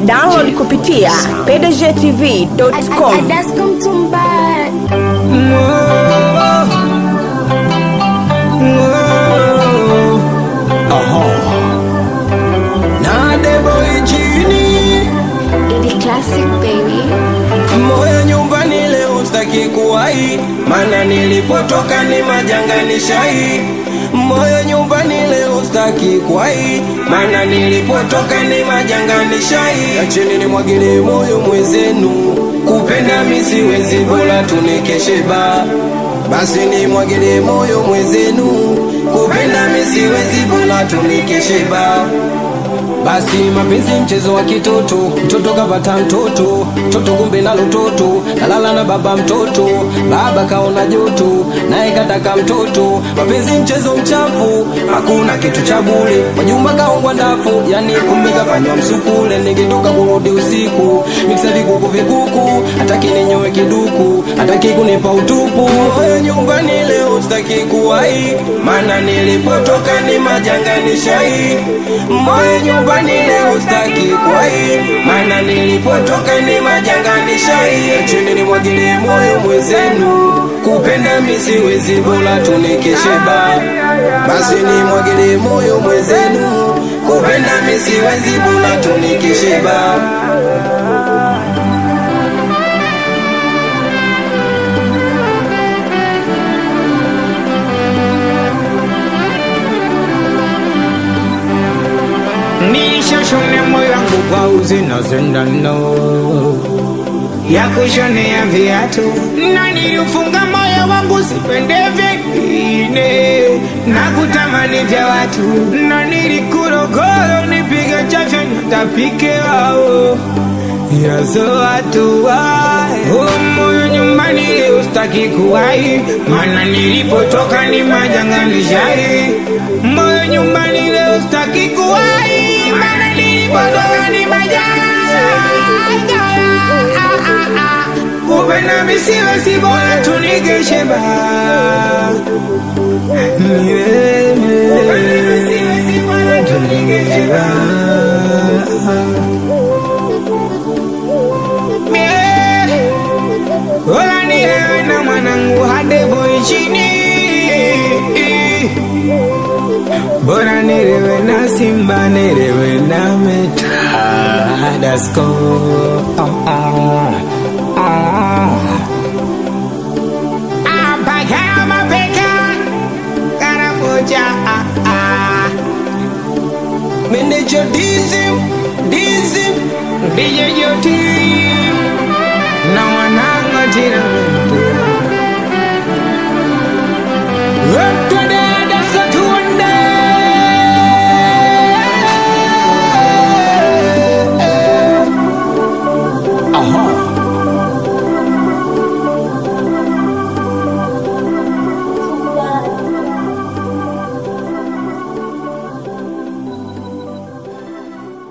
Download kupitia pdgtv.com. na debo ichini moyo nyumbani leo staki kuwai mana nilipotoka ni majanga ni shai moyo nyumbani leo staki kuwai mana nilipotoka ni majanga ni shai acheni nimwagilie moyo mwezenu kupenda misiwezi bora tunikeshe ba basi nimwagilie moyo mwezenu kupenda misiwezi bora tunikeshe ba basi mapenzi mchezo wa kitoto, mtoto kapata mtoto, mtoto kumbe nalo toto, nalala na baba mtoto, baba kaona joto, naye kataka mtoto. Mapenzi mchezo mchafu, hakuna kitu cha bure. Majumba kaongwa ndafu, yani kumbe kafanywa msukule. Nikitoka kurudi usiku, miksa vikuku vikuku, hataki ninyoe kiduku, hataki kunipa utupu. Moyo nyumbani leo sitaki kuwai, maana nilipotoka ni majanga ni shai. Moyo nyumbani leo sitaki kuwai, maana nilipotoka ni majanga ni shai. Acheni nimwagilie moyo mwenzenu, kupenda misiwezi bora tunikeshe ba basi nimwagilie moyo mwenzenu, kupenda misiwezi bora tunikeshe ba Nilishashonea moyo wangu kwa uzi na sindano ya kushonea viatu, na niliufunga moyo wangu sipende vingine na kutamani vya watu, na nilikurogoro nipige chafya nitapike wao yazo watu wae oh, moyo nyumbani leo sitaki kuwai, mana nilipotoka ni majanga nishai. Moyo nyumbani leo sitaki kuwai, mana nilipotoka ni majanga kupenda misiwe si bora tunigeshe ba Ni wewe. Kupenda misiwe si bora tunigeshe ba Ola nilewe na mwanangu hade boy chini Bora nilewe na simba nilewe na meta Dasko oh, oh, oh. Apaka mapeka Karamoja ah, ah. Meneja dizim, dizim DJ Joti na wanangu jina